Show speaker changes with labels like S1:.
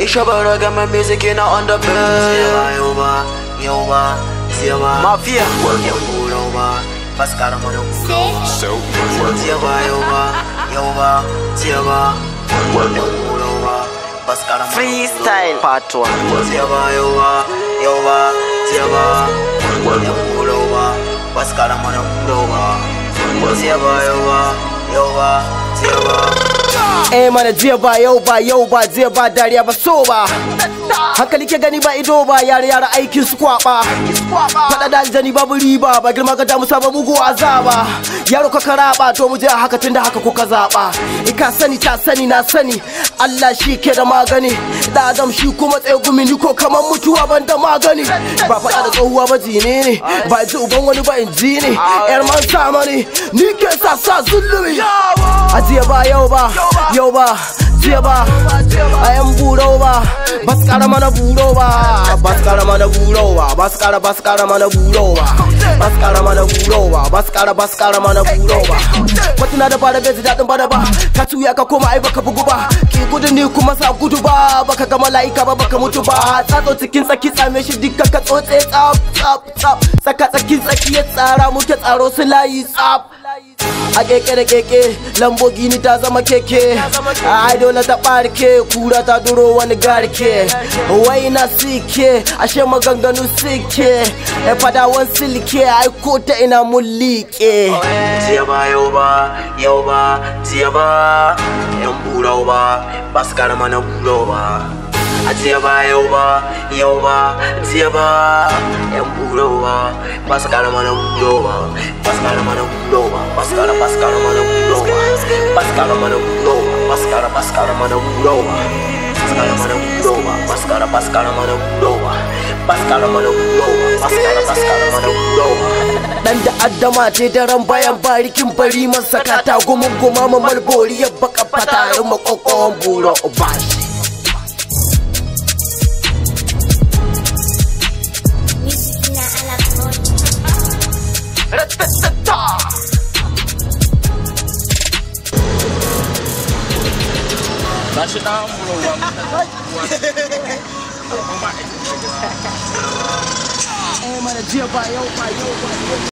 S1: Ich habe Reggae mit Musik in on the bed. Yoba, yoba, yoba, yoba. Mafia. Yoba, Pascal Mano.
S2: So work.
S1: Yoba, yoba, yoba, yoba. Yoba, Pascal Mano.
S3: Freestyle part 1
S1: Yoba, yoba, yoba, yoba. Yoba, Pascal Mano. Yoba, yoba, yoba, yoba, yoba.
S3: Eh mana jiya ba yau ba yau ba jiya ba dariya ba so ba hankali ke gani ba ido ba yare yare aikin su kwaba fada da aljani babu riba ba girma ka damu saba mugu azaba yaro ka karaba to mu je a haka tunda haka kuka zaba in ka sani ta sani na sani Allah shi ke da magani da adam shi kuma tsaye gumi ni ko kamar mutuwa ban da magani ba fada da tsohuwa ba jini ne ba ji uban wani ba in ji ne yar man sama ne ni ke sa sa zulumi a jiya ba yau ba yau ba jiya ba a yan buro ba ba su kara mana buro ba ba su kara mana buro ba ba su kara ba su kara mana buro ba ba su kara mana buro ba ba su kara ba su kara mana buro ba kwatuna da bada bai ji daɗin bada ba ka tuya ka koma ai baka bugu ba ki gudu ni kuma sa gudu ba baka ga mala'ika ba baka mutu ba tsatso cikin tsaki tsame shi dukkan ka tsotse tsaf tsaf tsaf tsaka tsakin tsaki ya tsara muke tsaro su layi tsaf a keke da keke lamborghini ta zama keke ai dole ta barke kura ta duro wani garke wai na sike ashe maganganu sike e fadawan silke ai ko ta ina mulike
S1: Yoba, yoba, yoba, yoba. Yan burau ba, ba su kara mana burau ba. A yoba, yoba, yoba, yoba. Yan burau ba, ba su kara mana burau ba. Ba su kara mana burau ba, ba su kara, ba su kara mana burau ba. Ba su kara mana burau ba, ba su kara, ba su kara mana burau ba. Paskara mana burau ba, paskara, paskara mana burau ba. Paskara mana burau ba, paskara, paskara mana burau ba.
S3: dan da addama ce daren bayan barikin bari masa kata gumin guma ma malbori ya baka fatarin makokon buro bashi
S4: Music na alam mo.
S2: National Muro
S3: Eh mana jiya ba yau ba yau ba yau